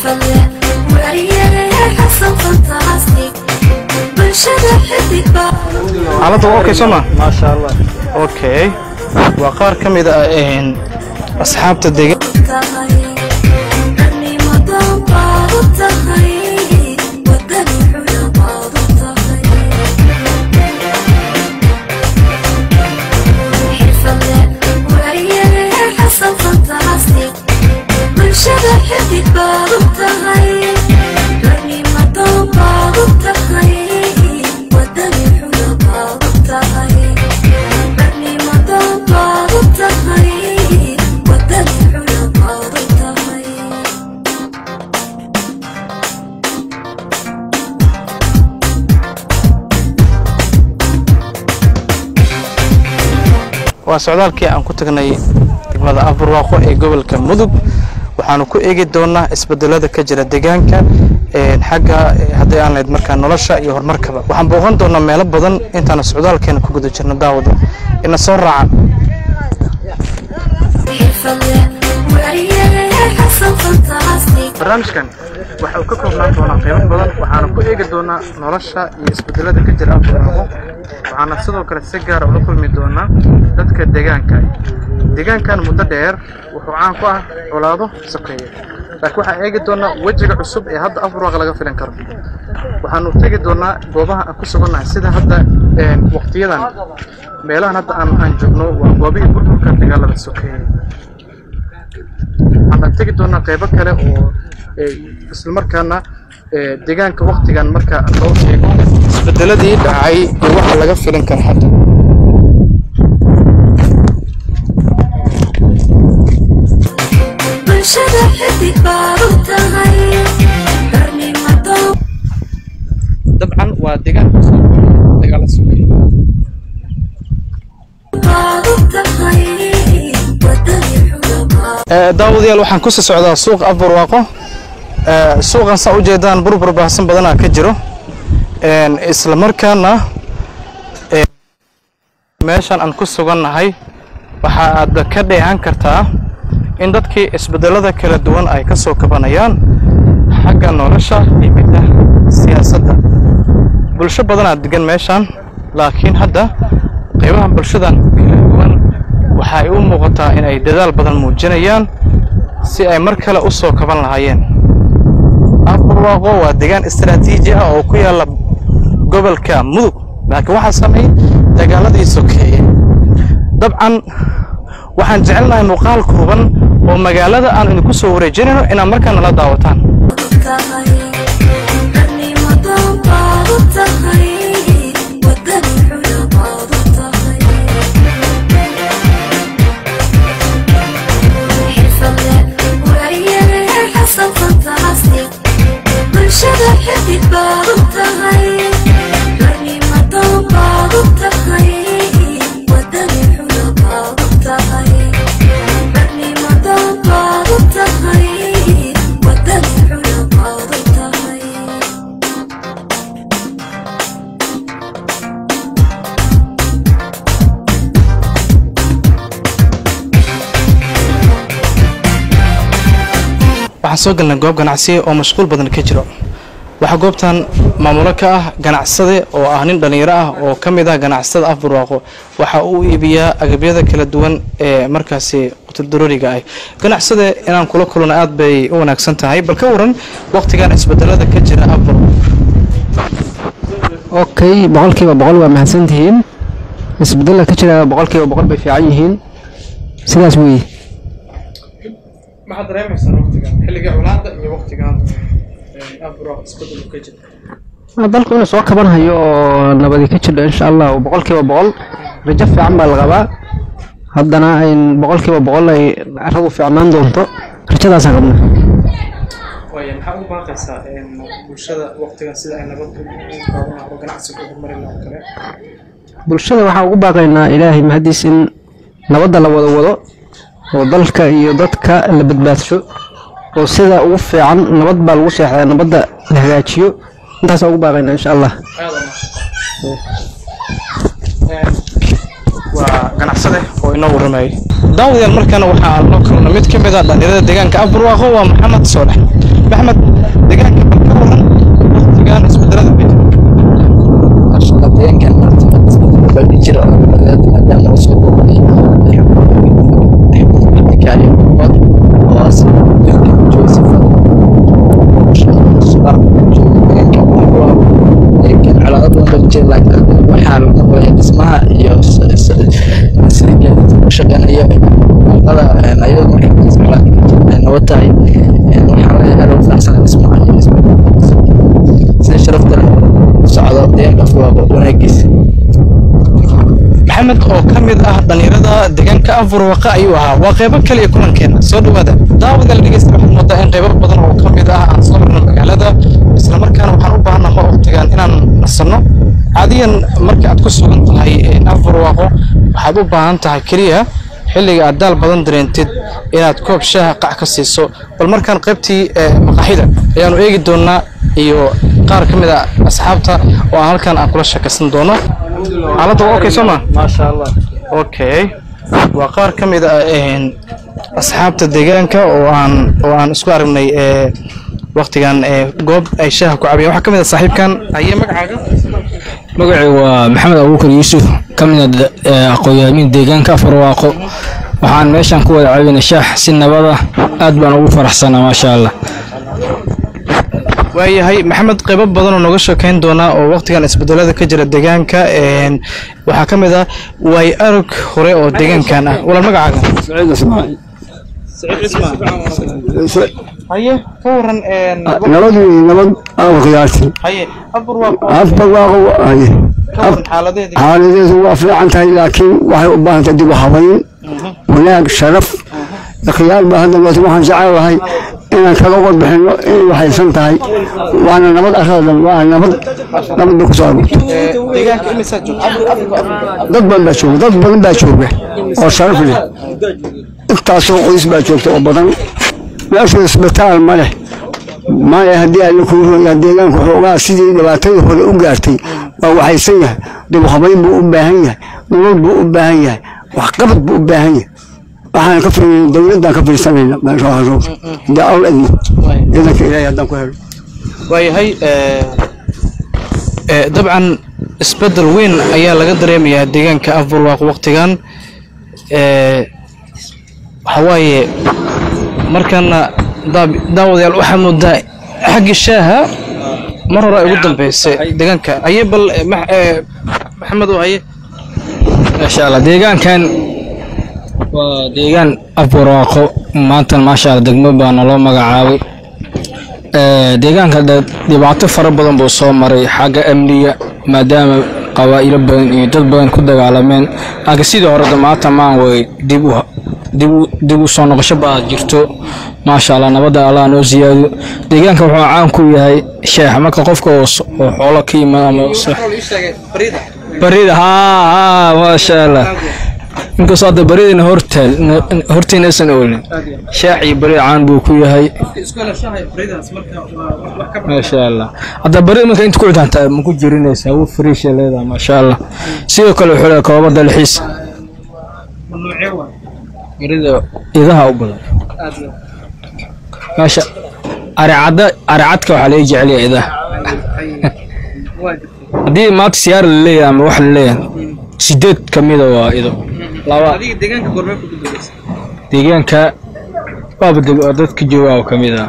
xirfadle wariye xasan fantastic bulshada xidig baa xaaladda waa okay soo ma maasha allah okay waa qaar ka mid ah een, asxaabta deegaan tahay ragnimadan baad u tahay wadani xula baad u tahay xirfadle wariye xasan fantastic bulshada xidig baad u tahay ragnimadan baad u tahay wadani xula baad u tahay ragnimadan baad u tahay wadani xula baad u tahay waa socdaalkii aan ku tagnay degmada afbarwaaqo ee gobolka mudug waxaanu ku eegi doonaa isbedelada ka jira deegaanka een, xagga eh, haddii aan lahayd markaa nolosha iyo horumarkaba waxaan booqan doonaa meelo badan intaanu socdaalkeena ku guda jirno daawada ina soo raaca xirfadle wariye xasan fantastic barnaamijkan waxa uu ka koobnaan doonaa qaybo badan waxaana ku eegi doonaa nolosha iyo isbedelada ka jira afbarwaaqo waxaana sidoo kale si gaara ula kulmi doonaa dadka deegaanka deegaankan muddo dheer wuxuu caan ku ah colaado sokeeye laakiin waxaan eegi doonaa wejiga cusub ee hadda afbarwaaq laga filan karo waxaanu tegi doonaa goobaha aan ku sugannahay sida hadda een, waqtiyadan meelahan hadda aan aan joogno waa goobihii burburka dagaalada sokeeye waxaan tegi doonaa qaybo kale oo ee, isla markaana ee, deegaanka waqtigan marka loo sheego isbedeladii dhacay iyo waxa laga filan kara hadda bulshada xidig baad u tahay ragnimadan dabcan waa deegaan cusub dagaala sokeeye baad u tahay wadani xula baad daawadayaal waxaan ku sii socdaa suuqa afbarwaaqo Ee, suuqan saa ujeedaan burbur baahsan badanaa ka jiro Een, isla markaana ee, meeshan aan ku sugannahay waxa aad ka dheehan kartaa in dadkii isbedelada kala duwan ay ka soo kabanayaan xagga nolosha iyo midda siyaasadda bulsho badanaa degan meeshan laakiin hadda qaybaha bulshadan kala duwan waxa ay u muuqataa in ay dadaal badan muujinayaan si ay mar kale u soo kaban lahaayeen afbarwaaqo waa deegaan istaraatiiji ah oo ku yaalla gobolka mudug laakiin waxaa sameeyey dagaaladii sokeeye dabcan waxaan jecelnahay muuqaal kooban oo magaalada aan idinku soo wareejinayno inaad markaa nala daawataan tahay ragnimadan baad u tahay wadani xula baad u tahay xirfadle wariye xasan fantastic bulshada xidig baad u tahay ragnimadan baad u tahay wadani xula baad u tahay ragnimadan baad u tahay wadani xula baad u tahay waxaan soo galnay goob ganacsiya oo mashquul badan ka jiro waxaa goobtan maamulo ka ah ganacsade oo ah nin dhallinyaro ah oo ka mid ah ganacsatada afbarwaaqo waxa uu iibiyaa agabyada kala duwan ee markaasi qutuldarooriga ah ganacsade inaan kula kulano aad bay u wanaagsan tahay bal ka waran waqtigan isbedelada ka jira afbarwaaqo okay boqolkiiba boqol waa mahadsantihiin isbedela ka jira boqolkiiba boqol bay fiican yihiin sidaas weeye maxaad dareemaysaa waqtigan xilliga colaada iyo waqtigan afbarwaaqo isbedel ka jira Waa dalku inuu soo kabanhayo oo nabadi ka jidho insha allah oo boqolkiiba boqol rajo fiican baa la qabaa haddana in boqolkiiba boqol ay carradu fiicnaan doonto rajadaasaan qabnaa waaya maxaa ugu baaqaysaa bulshada waqtigan sida ay nabad u qaadan lahaa oo ganacsiga ugu mari lahaa oo kale bulshada waxaan ugu baaqaynaa ilaahay mahadiis in nabadda la wada wado oo dalka iyo dadka la badbaadsho oo sida ugu fiican nabad baa lagu seexdaa nabadda la hagaajiyo intaasaan ugu baaqaynaa insha allah waa ganacsade oo inoo warramayay daawadayaal markana waxaa noo kulna mid ka mid ah dhalinyarada deegaanka afbarwaaqo waa maxamed soolex maxamed maxamed deegaanka bal ka waran waqtigan isbedelada ka jira marshaalla deegaankan marta badi jira maadaama uu soo booqday kaali umad oo as deegaanka jooga sifada subax jooga deegaanka waa deegaankan calaamad badan baa jira laakiin waxaa laga qabaya dhismaha iyo sida gaadiidka ku shaqeynaya muuqada ayadoo markaa socdaan ay nabad tahay waxaa laga helo faacsan dhismaha iyo sida sharafta leh u socdo deegaanka afwaaqo wanaagiisa maxamed oo ka mid ah dhalinyarada deegaanka afurwaqa ayuu ahaa waa qeybo kaliya kulankeena soo dhawaada daawadaal dhegeysta waxaad moodaa in qeybo badan oo ka mid ah aan soo marno magaalada isla markaana waxaan u baahanaa ma waqtigan inaan nasanno caadiyan marka aad ku sugan tahay afurwaaqo waxaad u baahan tahay keliya xilliga aad daal badan dareentid inaad koob shaaha qac ka siiso bal markaan qaybtii maqaaxida ayaanu eegi doonaa iyo qaar ka mid a asxaabta oo aan halkan aan kula sheekaysan doono xaaladda waa okay soo ma maasha allah okay waa qaar ka mid ah een, asxaabta deegaanka oo aan oo aan isku aragnay ee waqtigan ee goob ay shaaha ku cabiyaan waxaa ka mid ah saaxiibkan aye magacaaga magacay waa maxamed abuukar yuusuf ka mid ah aqoon-yahamin deegaanka afarwaaqo waxaan meeshan ku wada caawinay shaax si nabada aad baan ugu faraxsanaa maasha allah waayahay maxamed qaybo badan oo nooga sheekeyn doonaa oo waqtigan isbedelada ka jira deegaanka een, waxaa ka mid ah waay arag hore oo deegaankan ah walaal magacaaga haye ka waran nabad wey nabad aan qiyaasi haye afar waa afbarwaaqo haye ka waran xaaladeedii xaaladeedu waa fiican tahay laakiin waxay u baahan tahay dib u habayn wanaag sharaf khiyaar baa hadda waati waxaan jecelahay inaan kaga warbixino inay waxaysan tahay waana nabad aradan waa nabad nabad bay kusoo aroortay Ee, deegaanka imisaa joogta dad badan baa jooga dad badan baa jooga oo sharaf leh intaasoo qoys baa joogta oo badan meeshu isbitaal ma leh maya haddii alla kuu royaa deegaanku xoogaa sidii dhibaatadii hore u gaartay waa waxaysan yahay dibhabayn buu u baahan yahay nolol buu u baahan yahay waxqabad buu u baahan yahay waxaan ka fiirinay dowladdaan ka fiirsanayna meesha haroor haddii alla idmo ciidanka ilaahay haddaan ku helo waayahay ee, ee, dabcan isbedel weyn ayaa laga dareemayaa deegaanka afburwaaq waqtigan ee, waxa waaye markana daab- daawadayaal waxaa moodaa xagga shaaha mar hore ay ugu dambeysay deegaanka aye bal ee, max- ee, maxamed oo haye maasha allah deegaankan waa deegaan afbarwaaqo maanta maasha allah degmo baa naloo magacaabay Ee, deegaanka de- dhibaato fara badan buu soo maray xagga amniga maadaama qabaa'ilo badan iyo dad badan ku dagaalameen laakiin sidii hore de maanta maan way dib u dib u dib u soo noqosho baa jirto maasha allah nabadda allah noo siyaado deegaanka wuxuu caan ku yahay sheex marka qofka oo s- oo xoolo ka yimaado ama s- barida haa haa maasha allah inkastoo hadda baridina hortaal hortiina aysan oolin shaax iyo barida caan buu ku yahay maasha allah hadda barida marka inta ku cidaantaa ma ku jirinaysaa wuu fariisha leedahay maasha allah sidoo kale wuxuu leeyahay koobaba dalxiis barida idaha u badan maasha aricadda aricadka waxaa laga jecel yahay idaha haddii maanta siyaara la leeyahay ama wax la leeyahay sideed ka mida waa ido laba deegaanka waaba deg- waa dadka jooga oo ka mid ah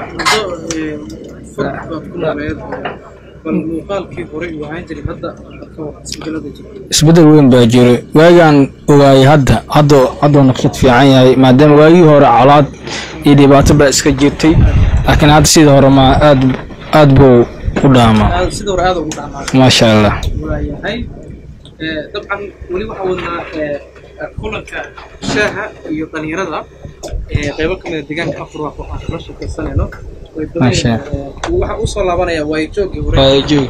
isbedel weyn baa jiro waagaan ogaayay hadda hadda hadduu naqshad fiican yahay maadaama waagii hore colaad iyo dhibaato baa iska jirtay laakiin hadda sidii hore ma aad aad buu u dhaamaa sida hore aad ugu dhacmaa maasha allah waayahay Ee, dabcan weli waxaa wadnaa ee, kulanka shaaha iyo dhalinyarada ee, qeybo ka mid a deegaanka afurwaaq oo aan kala sheekaysanayno Way badan Masha yihiin. Ee, waxaa usoo laabanaya waayajoogii hore Waayajoog.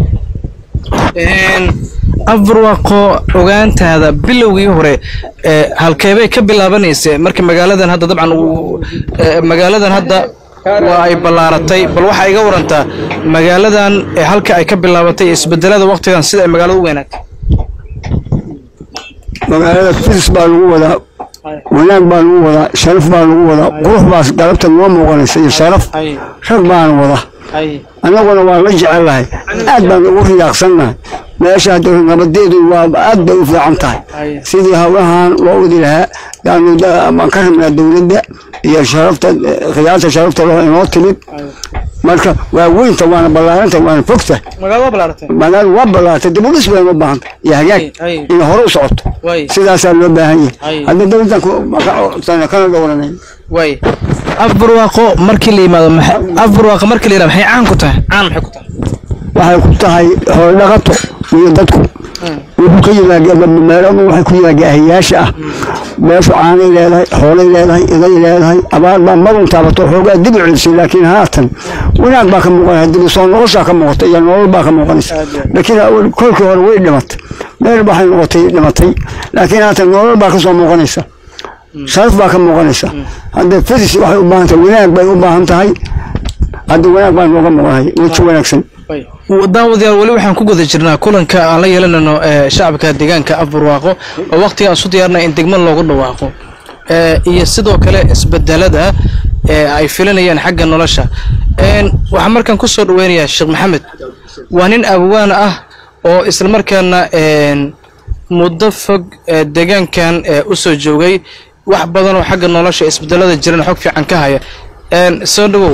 afurwaaqo ogaantaada bilowgii hore ee, halkeebay ka bilaabanaysay marka magaaladan hadda dabcan uu- ee, magaaladan hadda waa ay ballaaratay bal waxaa iga warantaa magaaladan ee halka ay ka bilaabatay isbedelada waqtigan sida ay magaalada u weynaatay magaalada filis baa lagu wadaa wanaag baa lagu wadaa sharaf baa lagu wadaa qurux baas galabta noo muuqanaysa iyo sharaf hay rag baana wada hay annaguna waa la jecelahay aad baan ugu riyaaqsannahay meesha hadda nabadeedu waa aad bay u fiican tahay hay sidii hawlahan loo wadi lahaa yaanu da- baan ka rabnaa dowladda iyo sharafta khiyaarta sharafta loo inoo timid marka waa weynta waana ballaaranta waana fogta magaalada waa balaaratay magaaladu waa ballaartay dib u dhis bayna u baahanta iyo hagaag Ay, ay. inay hore u socoto way sidaasaa loo baahan Ay. yahay hadda dowladdan ku- kana dhowranay way afbarwaaqo markii la yimaado maxay afbarwaaqo markii la yiraahdo maxay caan ku tahay caan maxay ku tahay waxay ku tahay xoolo dhaqato iyo dadku wuxuu ka yimaada meeladu waxay ku yimaada ahiyaasha ah meeshu caanay leedahay xoolay leedahay iday leedahay abaar baa marun taabato xoogaa dib u celisay laakiin haatan wanaag baa ka muuqanaya dib u soo noqoshaa ka muuqata iyo nolol baa ka muuqanaysa laakiin awal kolkii hore way dhimatay meel waxay noqotay dhimatay laakiin haatan nolol baa ka soo muuqanaysa sharaf baa ka muuqanaysa hadda fadis waxay u baahan tahay wanaag bay u baahan tahay hadda wanaag baa nooga muuqanaya weji wanaagsan daawadayaal weli waxaan ku guda jirnaa kulanka aan la yeelanayno ee shacabka deegaanka afbarwaaqo oo waqtiga aan isu diyaarnay in degmo loogu dhawaaqo ee iyo sidoo kale isbedelada ee ay filanayaan xagga nolosha een waxaan markaan ku soo dhaweynayaa sheekh maxamed waa nin abwaan ah oo islamarkaana een muddo fog ee deegaankan ee u soo joogay wax badan oo xagga nolosha isbedelada jiran xog fiican ka haya een soo dhawow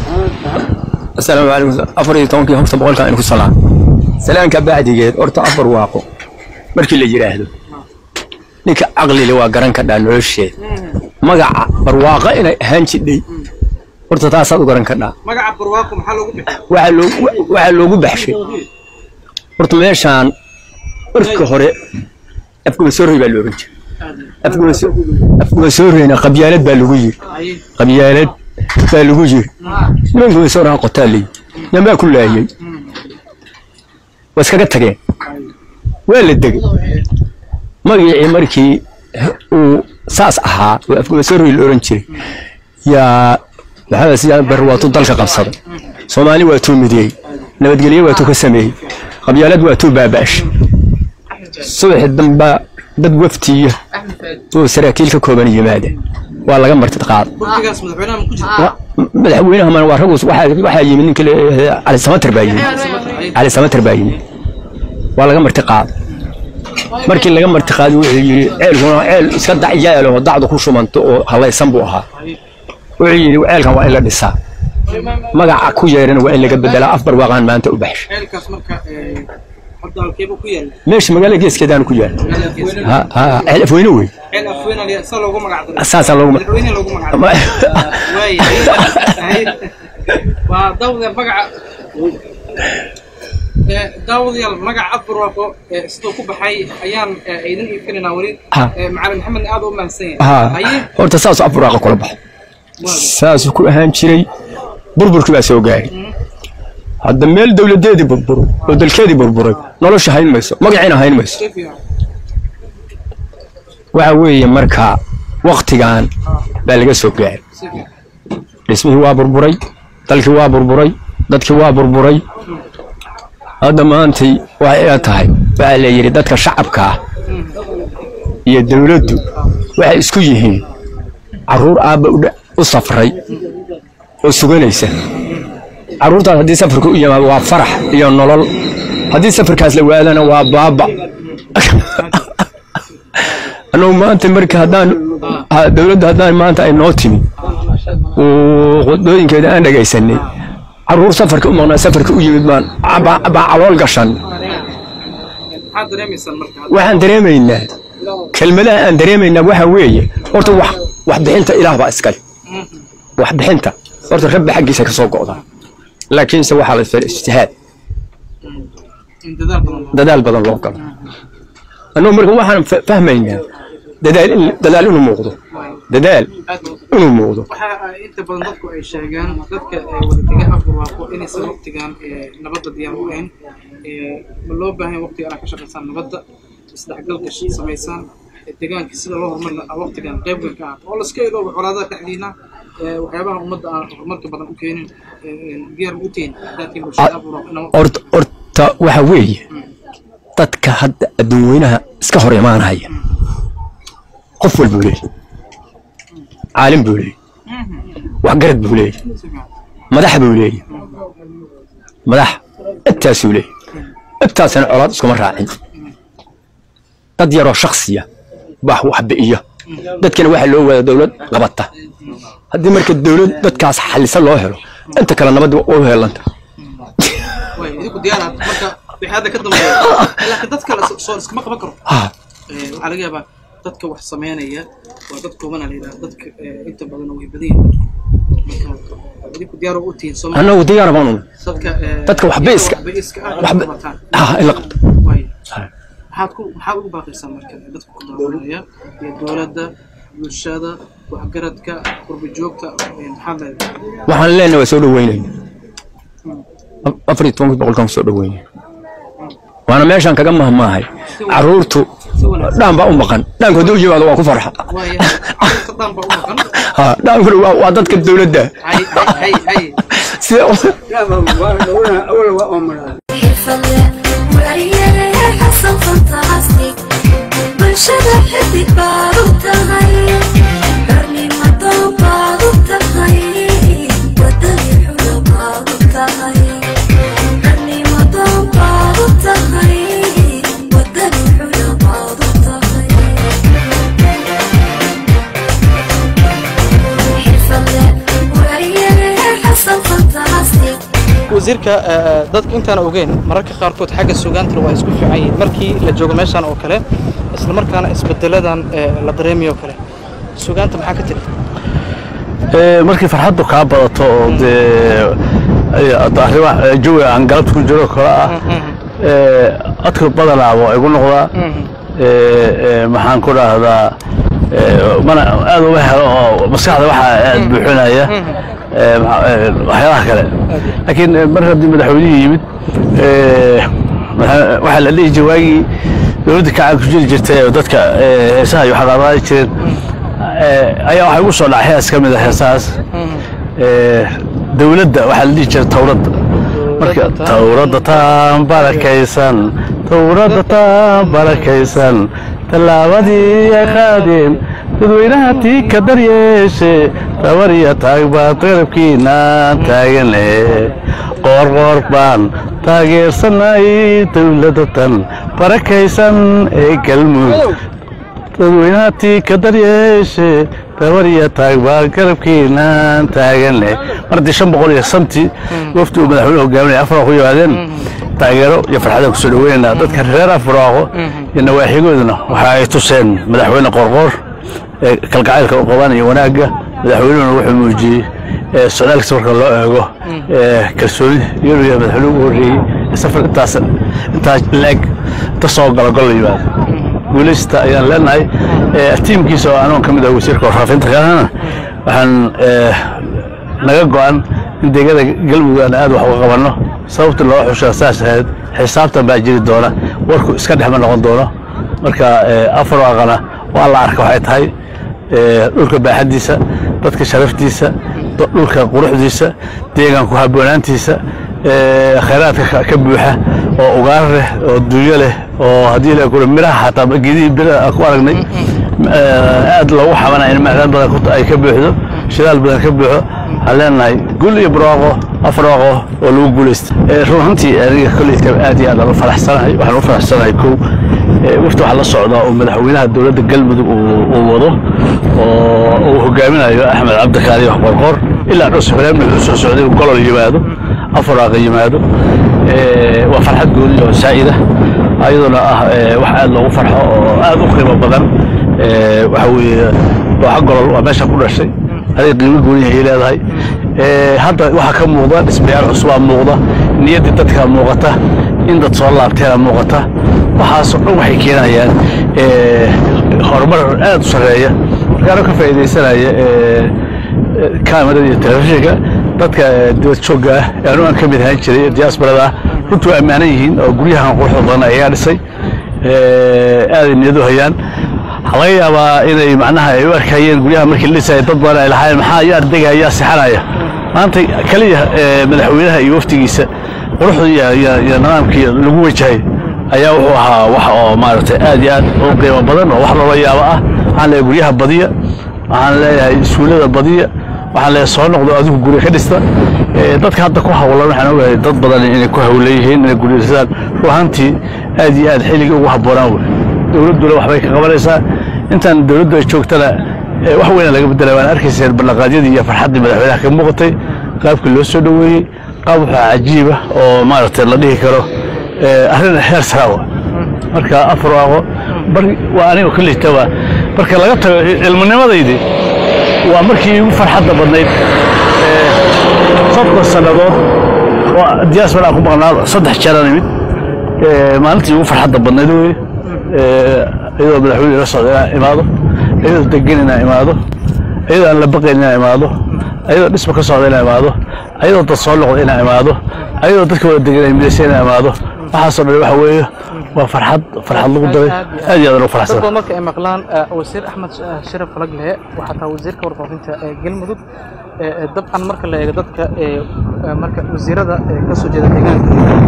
asalaamu calaykum afar iyo tobankii horta boqolkan inku salaam salaanka bacdigeed horta afar waaqo markii la yidhaahdo ninka caqlile waa garan kadhaa nolosheed magaca barwaaqo inay ahaan jidhay horta taasaad u garan kadhaa magaca barwaaqo maxaa loogu bixi waxaa loo- waxaa loogu baxshay horta meeshaan marka hore afgumasoorey baa loogan jiray Afgumaso- afgumasooreyna qabyaalad baa lagu yiri qabyaalad baa lagu yiri nimanka masooraha qotaa leeyi yambaa ku laayay waa iskaga tageen waa la degay magacii markii uu saas ahaa oo afgumasoorey la oran jiray yaa maxamed siyaad bar waatuu dalka qabsaday soomaali waatuu mideeyey nabadgelye waatuu ka sameeyey qabyaalad waatuu baaba'ashay subaxi dambaa dad waftiya oo saraakiil ka kooban yimaada waa laga martid qaada kursigaas madaxweynaha ma ku jira Wa- madaxweynaha man waa ragus waxaa waxaa yimid ninka la- cali samater baa yimid cali samater baa yimid waa laga marti qaada markii laga marti qaaday wuxuu yidhi ceelkuna ceel iska dacyaal oo dacdu ku shumanto oo halaysan buu ahaa wuxuu yidhi ceelkan waa in la dhisaa magaca ku yeerana waa in laga bedelaa afbar waaqaan maanta u baxshay ceelkaas marka hadda halkeeba ku yaala meesha magaalada geeskeedaan ku yaal ha ha ceel afweyne wey ceel afweyna sa loogu magac daray saasaa loogu ma- madaxweyne loogu magac ma- daray waay waa daawadayaal magaca ee, daawadayaal magaca afbarwaaqo ee, siduu ku baxay ayaan ee, idin iibinaynaa weli Ha. Ee, macalin maxamed aad u mahadsan ha yahay haye horta saasuu afbaraaqa kula baxo saasuu ku ahaan jiray burburkii baa soo gaaray hadda meel dowladeedii burburo oo dalkeedii burburay nolosha hayn mayso magaciina hayn mayso si fiican waxa weeye marka waktigan baa laga soo gaaray si fiican dhismihii waa burburay dalkii waa burburay dadkii waa burburay hadda maantay waxay ila tahay waxaa la yidhi dadka shacabka ah iyo dowladdu waxay isku yihiin carruur aabba u dha- u safray oo suganaysa carruurtaas haddii safarka u yimaado waa farax iyo nolol haddii safarkaas la waadana waa baaba annagu maanta marka haddaan ha- dowladda haddaan maanta ay noo timi oo qodooyinkeeda aan dhegaysanay carruur safarka u maqnaa safarka u yimid baan baa baa calool gashan maxaad dareemaysaan marka waxaan dareemaynaa kelmadaha aan dareemaynaa waxa weeye horta wax waxbixinta ilaah baa iskale waxbixinta horta rabbi xaggiisa ka soo go'da laakiinse waxaa la isfara ijtihaad in dadaal badan loo dadaal badan loo galo annagu marka waxaan fa- fahmaynaa dadaal in dadaal inuu muuqdo dadaal aad loo inuu muuqdo waxa ay inta badan dadku ay sheegaan dadka ee wadataga afbarwaaqo inaysan waqtigan ee nabadda diyaar u ahayn ee ma loo baahan yahay waqtiga inaad ka shaqaysaan nabadda isdhexgalka sh- samaysaan ee deegaanka sida loo horumarin lahaa waqtigan qaybgan ka ah oo laska iloobo colaadaha dhexdiina ee waxyaabaha ummadda aan horumarka badan u keenin ee diyaar u tihin dadkii bulshada afbarwaaqo inaan horta horta waxa weeye dadka hadda adduun weynaha iska hor imaanaya qof walbuu leeyahy caalim buu leeyahy waxgarad buu leeyahy madax buu leeyahy madax intaasuu leeyahy intaasina colaad iskuma raacin dad yaroo shaksiya baa wax bi'iya dadkana waxaa loo wadaa dowlad qabata haddii marka dowlad dadkaas xalisa loo helo inta kale nabadda u helanta way idinku diyaar marka wixii hadda ka dambeeya laakiin dad kale soo iskama qaban karo Ha, Ee, waxaa laga yaabaa dadka wax sameynaya waa dad koobana la yidhaha dadka ee, inta badan way badan yihiin marka idinku diyaar u tihiin soo annagu diyaar baan u dadka ee, dadka waxba iska- waxba iska ah waxba qabataan. ha in la qabto Way. Ha. maxaad ku maxaad ugu baaqaysaa marka dadka ku daawanaya iyo dowladda bulshada waxgaradka qurba joogta ee, maxaad leedahay waxaan leenahay waa soo dhaweynayna afar iyo tobankii boqolkaan soo dhaweynaya waana meeshaan kaga mahmaahay caruurtu dhaan baa u maqan dhaanku hadduu yimaado waan ku farxa waayahay dadka dhan baa u maqan ha dhaankuna waa waa dadka dowladda hay hay hay hay sida xirfadle waayare xasan fantastic bulshada xidig baad u tahay xornimo doon baad u tahay wadadii xula baad u tahay xornimo doon baad u tahay wadadii xula baad u tahay xirfadle waayare xasan fantastic wasiirka eh, dadka intaan ogeyn mararka qaarkood xagga sugaantana waa isku fiican yihiin markii la joogo meeshan oo kale isla markaana isbedeladan eh, la dareemayo oo kale sugaanta maxaa ka tiri markii farxaddu kaa badato oo dee arrimaha jawiga aan galabta ku jiro kale ah ee, codka badanaaba igu noqdaa ee, ee, maxaan ku dhahdaa ee, mana aad uma helo oo maskaxda waxaa aad buuxinaya ee, maxa- ee, waxyaalaha kale laakiin ee, mar haddii madaxweynihii yimid ee, waxa- waxaa la dhihi jiray waagii dowladda kacaan ku jiri jirtay oo dadka ee, heesaha iyo waxqaadaadi jireen ee, ayaa waxaa igu soo dhacay hees ka mid a heesahaas ee, dowladda waxaa la dhihi jiray towradda marka towradda taan barakaysan towradda taan barakaysan tallaabadii ay qaadeen dadweynaha tii ka daryeeshe tabar iyo taag baan qarabkiinaan taagane qoor qoor baan taageersanay dowladda tan barakaysan ee galmudug dadweynaha tii ka daryeeshe tabar iyo taag baan garabkiinaan taagane mar haddii shan boqol iyo santi wafdi uu madaxweyne hogaaminaya afar ku yimaadeen taageero iyo farxadaan kusoo dhaweynaynaa dadka reer afraaqo iyo nawaaxigooduna waxa ay tuseen madaxweyne qorqoor ee kalgacaylka u qaban iyo wanaagga madaxweynuhuna wuxuu muujiyey ee socdaalkiisa marka loo eego ee kalsooni iyadoo yahay madaxweyne ugu horreeyey ee safar intaas intaas la-eg inta soo gala gol la yimaado guulaysta ayaan leenahay ee tiimkiisa oo anugu ka mid ah wasiirka warfaafinta kalena waxaan ee, naga go-an in deegada galmudug aan aad wax uga qabanno sababta loo xushaa saas ahayd xisaabtan baa jiri doona warku iska dhexma noqon doono marka ee, afar waaqana waa la arka waxay tahay ee, dhulka baaxaddiisa dadka sharaftiisa d- dhulka quruxdiisa deegaanku habboonaantiisa ee, khayraadka ka- ka buuxa oo ugaar leh oo dunyo leh oo haddii la kuro miraha xataa geedihii bira aan ku aragnay ee, aad loogu xabanaya in macdaan badan ku- ay ka buuxdo shidaal badan ka buuxo waxaan leenahay gul iyo barwaaqo afar waaqo oo lagu guulaysta Ee, run ahaantii aniga kolleyta aad iyo aad aan u faraxsanahay waxaan u faraxsanahay kow ee, wafdi waxaa la socdaa oo madaxweynaha dowladda galmudug uu uu wado oo uu hogaaminayo axmed cabdikaali qorqor ilaa dhowr safreed wuxuu soo socday inuu golol yimaado afar waaqa yimaado Ee, waa farxad gooni oo saa'ida ayaduna ah ee, wax aad loogu farxo oo aad u qiimo badan Ee, waxa weeye dooxa golol waa meesha ku dhashay aday qiimo gooni ay leedahay Ee, hadda waxaa ka muuqda dhismayaal cusubaa muuqda niyaddii dadkaa muuqata in dad soo laabteena muuqata waxaasoo dhan waxay keenayaan ee, horumar aad u sarreeya markaana ka faa'iidaysanaya ee, kaamirada iyo telefishinka dadka ee, dibad joogga ah ee anu aan ka mid ahaan jiray ee diaasbarada ah runtii waa ammaanan yihiin oo guryahan quruxda badan ayaa dhisay Ee, aaday niyadu hayaan waxaa laga yaabaa inay macnaha ay u arkayeen guryaha markii la dhisaya dad badan ay lahaayeen maxaa yaa degaya yaa sixanaya maanta keliya ee, madaxweynaha iyo waftigiisa quruxda iyo iyo- iyo nidaamkii lagu wajahay ayaa wuxuu ahaa wax oo maaragtay aad iyo aad u qiimo badan oo wax loola yaabo ah waxaan leeyahay guryaha badiya waxaan leeyahay iskuullada badiya waxaan leeyahay soo noqdo adigu guri ka dhista Ee, dadka hadda ku hawlan waxaan ogahay dad badan inay ku hawlan yihiin inay guri dhistaan ruuhantii aad iyo aad xilligii ugu habboonaan wey dowladduna waxbay ka qabanaysaa intaan dowladdu ay joogtana ee, wax weyna laga bedelay waan arkayseen ballanqaadyadii iyo farxaddii madaxweynaha ka muuqatay qaabkii loo soo dhoweeyey qaab waxaa cajiib ah oo maaragtay la dhihi karo ee, arrin heer saraawa marka afar waaqo bar waa aniga kolleyta waa marka laga tago ilminimadaydi waa markii igu farxadda badnayd ee, soddon sannadood oo diyaasbara aan ku maqnaa saddex jeeraan imid ee, maalintii ugu farxadda badnayd wey iyadoo madaxweyne ila socda inaan imaado iyadoo degan inaan imaado iyadoo aan la baqayn inaan imaado iyadoo dhisma ka socda inaan imaado iyadoo dad soo noqda inaan imaado iyadoo dadka wada degan ay midaysa inaan imaado waxaasoo dhan waxa weeye waa farxad farxad lagu daray aad iyo aad ugu dad faraxsan badan marka ay maqlaan eh, wasiir axmed eh, sharaf falagle waxaa taa wasiirka warfaafinta ee galmudug eh, eh, dabcan marka la eego dadka eh, eh, marka wasiirada ee ka soo jeeda deegaanka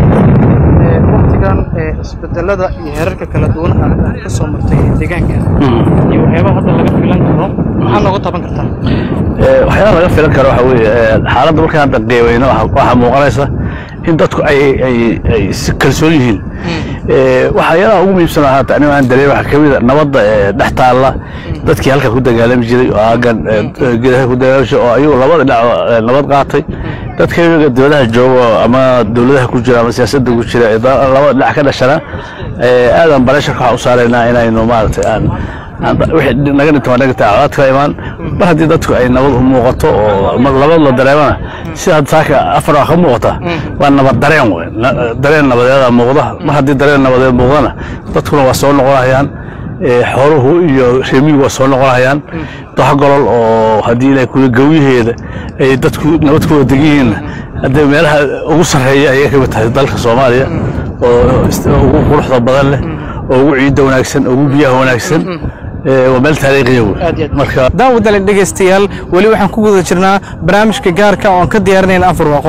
eh, waqtigan eh, isbedelada iyo heerarka kala duwan ah ka soo martay deegaanka iyo waxyaabaha hadda laga filan karo maxaa nooga taban kartaa Ee, waxyaalaha laga filan karo waxa weeye ee, xaaladda markaan hadda qiimayno waxa waxaa muuqanaysa in dadku ay ay ay si kalsoon yihiin Ee, waxyaalaha ugu muhiimsan oo haata aniga aan dareemay waxaa ka mid a nabadda ee dhex taalla dadkii halka ku dagaalami jiray oo aagan ee, geedaha ku dagaalami jiray oo ayagu labada dhinac ee, nabad qaatay dadka iyaga dowladaha jooga oo ama dowladaha ku jira ama siyaasadda ku jira ee da- labada dhinac ka dhashana ee, aadan bareesharka waxaan u saaraynaa inaynu maaragtay aan aan- wixii naga dhinta waa naga taacadaad ka imaan mar haddii dadku ay nabad u muuqato oo mar labad la dareemana sida hadda saaka afar waa ka muuqata waa nabad dareen wey Na- dareen nabadeeda muuqda mar haddii dareen nabadeed muuqdana dadkuna waa soo noqonayaan ee, xooluhu iyo reemigu waa soo noqonayaan dox golol oo haddii ilaahay kula gawyaheeda ay dadku nabad ku wada degan yihiinna haddee meelaha ugu sarreeya ayay ka mid tahay dalka soomaaliya oo ist- ugu quruxda badan leh oo ugu ciidda wanaagsan oo ugu biyaha wanaagsan ee, waa meel taariikhiya wey marka daawadaale dhegaystayaal weli waxaan ku guda jirnaa barnaamijka gaarka oo aan ka diyaarinayna afar waaqo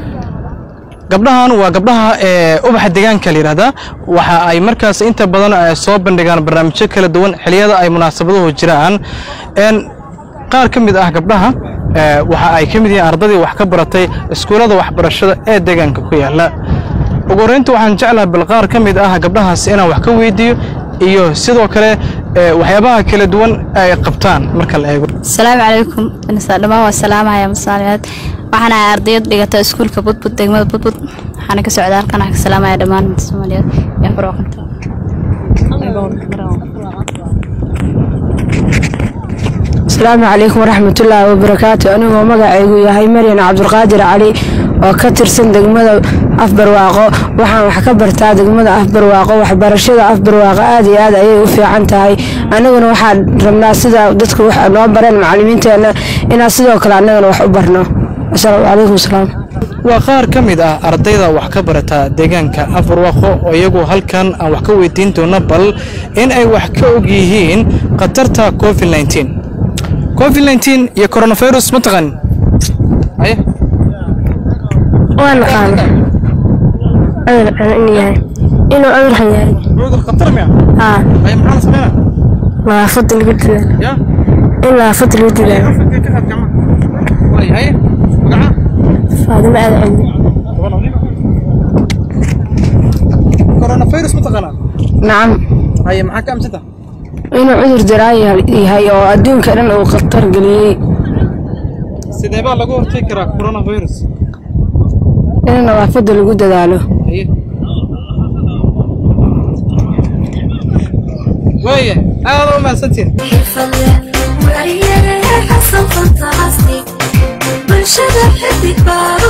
gabdhahan waa gabdhaha ee ubaxa deegaanka la yidhaahdaa waxa ay markaas inta badan eh, soo bandhigaan barnaamijyo kala duwan xilliyada ay munaasabaduhu jiraan een qaar ka mid ah gabdhaha eh, waxa ay ka mid yihiin ardadii wax ka baratay iskuullada waxbarashada ee deegaanka ku yaala ugu horreynta waxaan jeclahay bal qaar ka mid ah gabdhahaas inaan wax ka weydiiyo iyo sidoo kale eh, waxyaabaha kala duwan ay qabtaan marka la eego asalaamu calaykum inasa dhammaan waa salaamaya masaalimeed waxaan ahay ardayad dhigata iskuulka budbud degmada budbud waxaana ka socda halkan waxaan ka salaamaya dhammaan ummadda soomaaliyeed iyo afar waqti asalaamu calaykum waraxmatullaahi wabarakaatu anigoo magacaygu yahay maryan cabdulqaadir cali oo ka tirsan degmada afbarwaaqo waxaan wax ka bartaa degmada afbarwaaqo waxbarashada afbarwaaqo aad iyo aad ayay u fiican tahay aniguna waxaan rabnaa sida dadku wax noo bareen macalimiinteenna inaan sidoo kale annagana wax u barno asalaamu calaykum salaam waa qaar ka mid ah ardayda wax ka barata deegaanka afarwaqo oo iyagu halkan aan wax ka weydiin doono bal in ay wax ka og yihiin khatarta covid 19 covid 19 iyo coronavirus ma taqan aye waan naqaana cudur xun inuu yahay inuu cudur xun yahay cudur khatar miya haa aye maxaa la sameynaa nadaafadda lagu dadaalo ya in nadaafadda lagu dadaalo way aye magaca faadimo aad cilmi coronavirus ma taqaanaa nacam aye maxaa ka amsanta inuu cudur daraa yahay oo adduunka dhan uu khatar geliyey sidee baa lagu hortagi karaa coronavirus in nadaafadda lagu dadaalo aye waaya aad u mahadsantiin xirfadle wariye xasan fantastic bulshada xidig baa